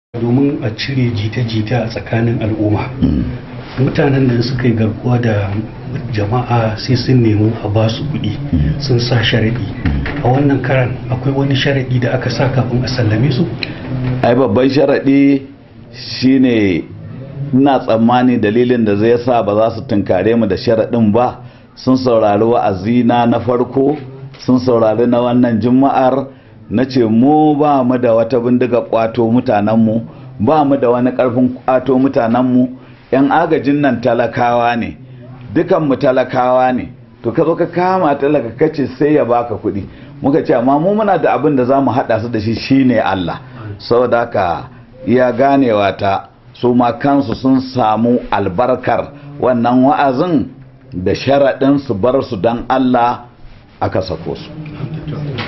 domin a cire jita-jita a tsakanin al'umma mutanen da suka yi garkuwa da jama'a sai sun nemi a ba su kuɗi sun sa sharaɗi a wannan karan akwai wani sharaɗi da aka sa kafin a sallame su ai babban sharaɗi shine ina tsammani dalilin da zai sa ba za su tunkare mu da sharaɗin ba sun saurari wa'azina na farko sun saurari na wannan juma'ar na ce mu ba mu da wata bindiga kwato mutanenmu ba mu da wani ƙarfin kwato mutanenmu 'yan agajin nan talakawa ne dukanmu talakawa ne to ka zo ka kama talaka kace sai ya baka kuɗi muka ce amma mu muna da abin da za mu haɗa su da shi shine Allah saboda haka iya ganewa ta su ma kansu sun samu albarkar wannan wa'azin da sharaɗin su bar su don Allah aka sako su